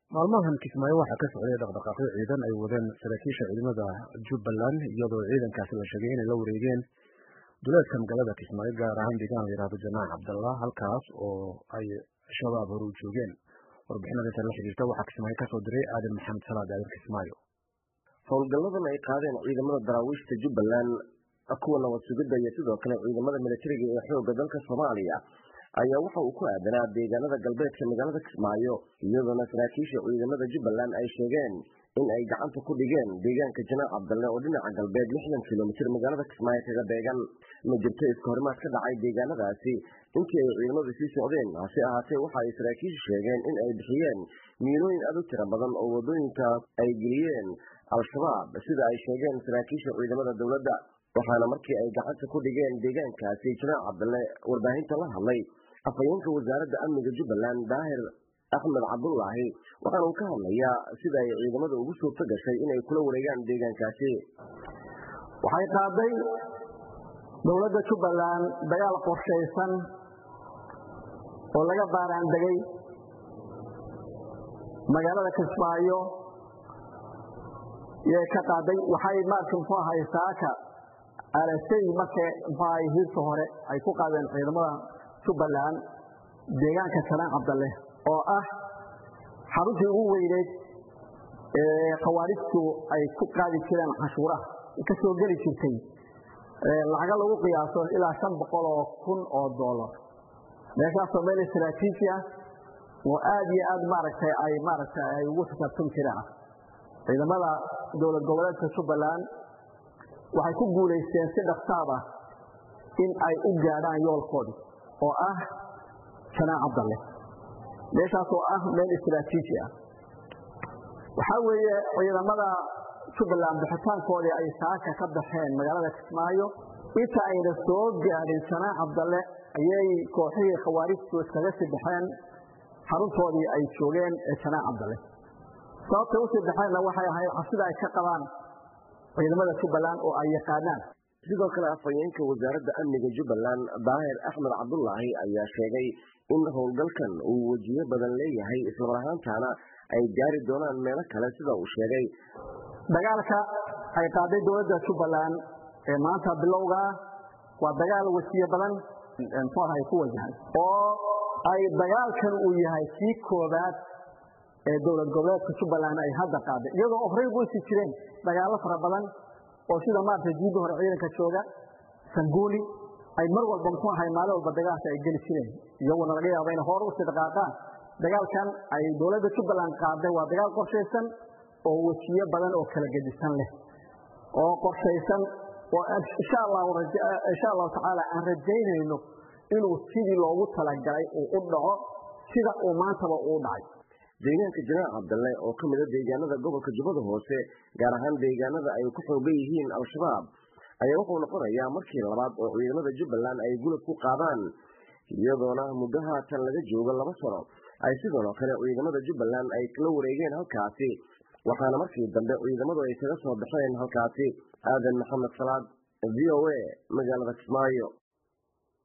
maalmahan kismaayo waxaa ka socday dhaqdhaqaaqyo ciidan ay wadeen saraakiisha ciidamada jubbaland iyadoo ciidankaasi la sheegay inay la wareegeen duleedka magaalada kismaayo gaar ahaan deegaan la yihahdo janaax cabdallah halkaas oo ay shabaab hore u joogeen warbixinada inta la xiriirta waxaa kismaayo kasoo diray aadan maxamed salaad aadan kismaayo howlgalladan ay qaadeen ciidamada daraawiishta jubbaland kuwa nabad sugidda iyo sidoo kale ciidamada militariga ee xoogga dalka soomaaliya ayaa waxa uu ku aadanaa deegaanada galbeedka magaalada kismaayo iyadoona saraakiisha ciidamada jubbaland ay sheegeen in ay gacanta ku dhigeen deegaanka janaac cabdalle oo dhinaca galbeed lixdan kilomitir magaalada kismaayo kaga beegan ma jirto iska horimaad ka dhacay deegaanadaasi intii ay ciidamadu sii socdeen hase ahaatee waxa ay saraakiishu sheegeen in ay bixiyeen miilooyin aad u tira badan oo wadooyinka ay geliyeen al-shabaab sida ay sheegeen saraakiisha ciidamada dowladda waxaana markii ay gacanta ku dhigeen deegaankaasi janaac cabdalle warbaahinta la hadlay afhayeenka wasaaradda amniga jubbaland daahir axmed cabdulaahi waxaana uu ka hadlayaa sida ay ciidamada ugu suurto gashay inay kula wareegaan deegaankaasi waxay qaaday dowladda jubbaland dagaal qorshaysan oo laga baaraan degay magaalada kismaayo yay ka qaaday waxay maarka muxuu ahay saaka alasay marka muxuu ahay hiirta hore ay ku qaadeen ciidamada jubbaland deegaanka janaac cabdalle oo ah xaruntii ugu weyneyd ee khawaarijtu ay ku qaadi jireen cashuuraha ka soo geli jirtay lacaga lagu qiyaaso ilaa shan boqol oo kun oo dollar meeshaasoo meel istraatiiji ah oo aada iyo aad maaragtay ay maaragtay ay ugu xisaabtami jireen ciidamada dowlad goboleedka jubbaland waxay ku guulaysteen si dhaksaab ah in ay u gaadhaan yoolkoodii oo ah janaac cabdalle meeshaas oo ah meel istraatiiji ah waxaa weeye ciidamada jubbaland bixitaankoodii ay saaka ka baxeen magaalada kismaayo inta ayna soo gaadhin janaac cabdalle ayay kooxihii khawaarijtu iskaga sii baxeen xaruntoodii ay joogeen ee janaac cabdalle sababtay usii baxeenna waxay ahayd cabsida ay ka qabaan ciidamada jubbaland oo ay yaqaanaan sidoo kale afhayeenka wasaaradda amniga jubbaland daahir axmed cabdulaahi ayaa sheegay in howlgalkan uu wejiyo badan leeyahay islamar ahaantaana ay gaari doonaan meelo kale sida uu sheegay dagaalka ay qaaday dowladda jubbaland ee maanta bilowgaa waa dagaal wejiyo badan muxuu ahay ku wajahan oo ay dagaalkan uu yahay kii koobaad ee dowlad goboleedka jubbaland ay hadda qaaday iyadoo horey goysi jireen dagaallo fara badan oo sida maarata jiidda hore ciidanka jooga sanguuli ay mar walba muxuu ahay maalin walba dagaalka ay geli jireen iyaguna laga yaaba inay hore usii dhaqaaqaan dagaalkan ay dowladda jubbaland qaaday waa dagaal qorshaysan oo wejiyo badan oo kala gedisan leh oo qorshaysan oo insha allahu insha allahu tacaala aan rajaynayno inuu sidii loogu talagalay uu u dhaco sida uu maantaba uu dhacay deegaanka janaac cabdalle oo ka mid a deegaanada gobolka jubbada hoose gaar ahaan deegaanada ay ku xoogan yihiin al-shabaab ayaa wuxuu noqonayaa markii labaad oo ciidamada jubbaland ay gulab ku qaadaan iyadoona muddo haatan laga joogo laba sano ay sidoo kale ciidamada jubbaland ay la wareegeen halkaasi waxaana markii dambe ciidamadu ay kaga soo baxeen halkaasi aadan maxamed salaad v o a magaalada kismaayo